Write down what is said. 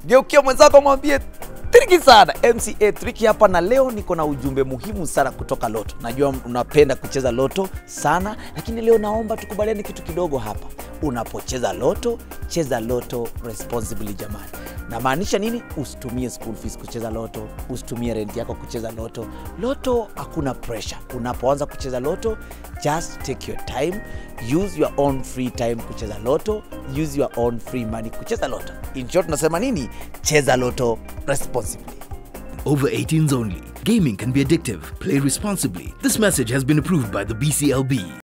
geukia mwenzako mwambie triki sana mca triki hapa na leo niko na ujumbe muhimu sana kutoka loto najua unapenda kucheza loto sana lakini leo naomba tukubaliane kitu kidogo hapa unapocheza loto cheza loto responsibly jamani namaanisha nini usitumie school fees kucheza loto usitumie rent yako kucheza loto loto hakuna pressure unapoanza kucheza loto just take your time use your own free time kucheza loto use your own free money kucheza loto in short tunasema nini cheza loto responsibly Over 18s only. Gaming can be addictive. Play responsibly. This message has been approved by the BCLB.